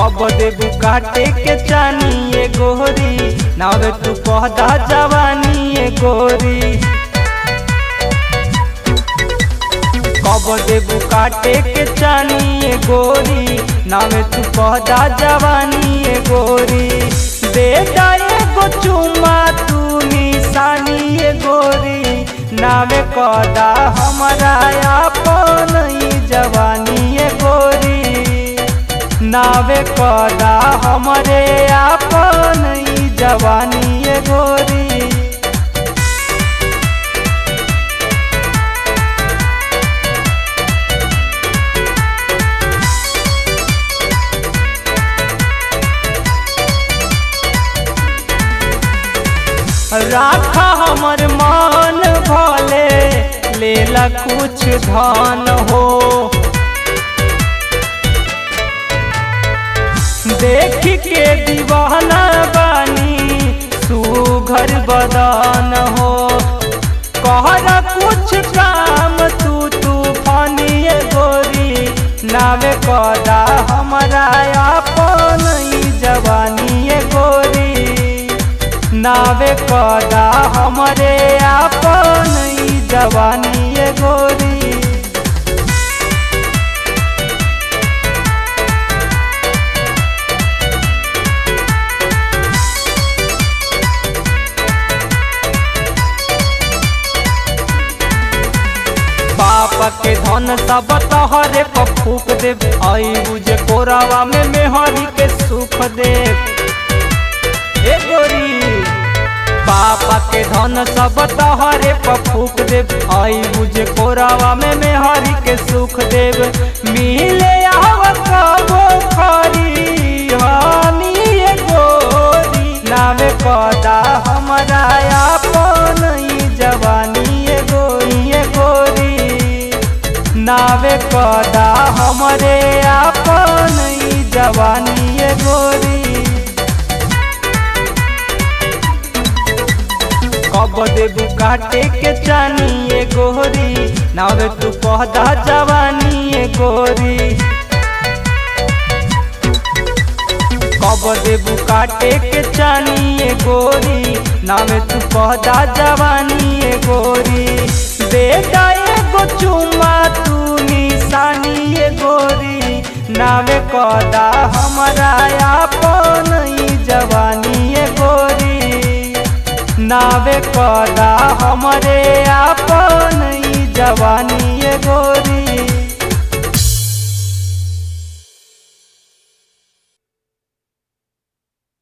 कब देबू काटे के चानी ये गोरी नावे तू कहदा जवानी ये गोरी कब देबू काटे के चानी ये गोरी नावे तू कहदा जवानी ये गोरी दे एगो चुमा तू निशानी ये गोरी नावे कहदा हमारा अपन ई जवानी ये गोरी नावे कदा हमरे आपन ई जवानी ये गोरी राखा हमर मान भले लेला कुछ धन हो देख के दीवाना बानी सुघर बदन हो कहरा कुछ काम तू तूफानी गोरी नावे कदा हमारा अपन ई जवानी गोरी नावे कदा हमरे अपन ई जवानी गोरी बाप के धन सब तहरे पर फूक दे आई बुझे कोरावा में मेहरी के सुख दे ए गोरी बापा के धन सब तहरे पर फूक दे आई बुझे कोरावा में मेहरी के सुख देव मिले आव कबो खरी हानी ए गोरी नावे कदा हमारा अपन ई जवानी ए गोरी ए गोरी नावे कदा हमरे अपन ई जवानी ए गोरी कब देबू काटे के चानी ये गोरी नावे तू कहदा जवानी ये गोरी कब देबू काटे के चानी ये गोरी नावे तू कहदा जवानी ये गोरी दे एगो चुमा तू निशानी ये गोरी नावे कहदा हमारा अपन ई जवानी ये गोरी नावे कदा हमरे आपन ई जवानी